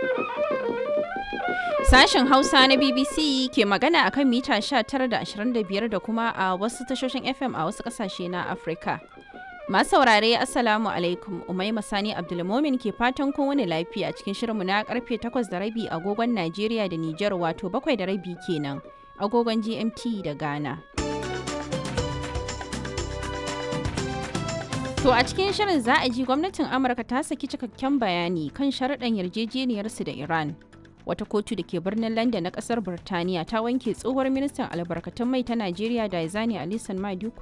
Sashen Hausa na BBC ke magana akan mita 19 da 25 da kuma a wasu tashoshin FM a wasu kasashe na Afirka. Masu saurare Assalamu alaikum Umaima Sani Abdulmomin ke fatan kowane lafiya cikin shirinmu na karfe 8 da rabi agogon Najeriya da Nijar wato 7 da rabi kenan agogon GMT da Ghana. To a cikin shirin za a ji gwamnatin Amurka ta saki cikakken bayani kan sharaɗan yarjejeniyarsu da Iran. Wata kotu da ke birnin London na ƙasar Birtaniya ta wanke tsohuwar ministan albarkatun mai ta Najeriya da Izani Alisan Maduku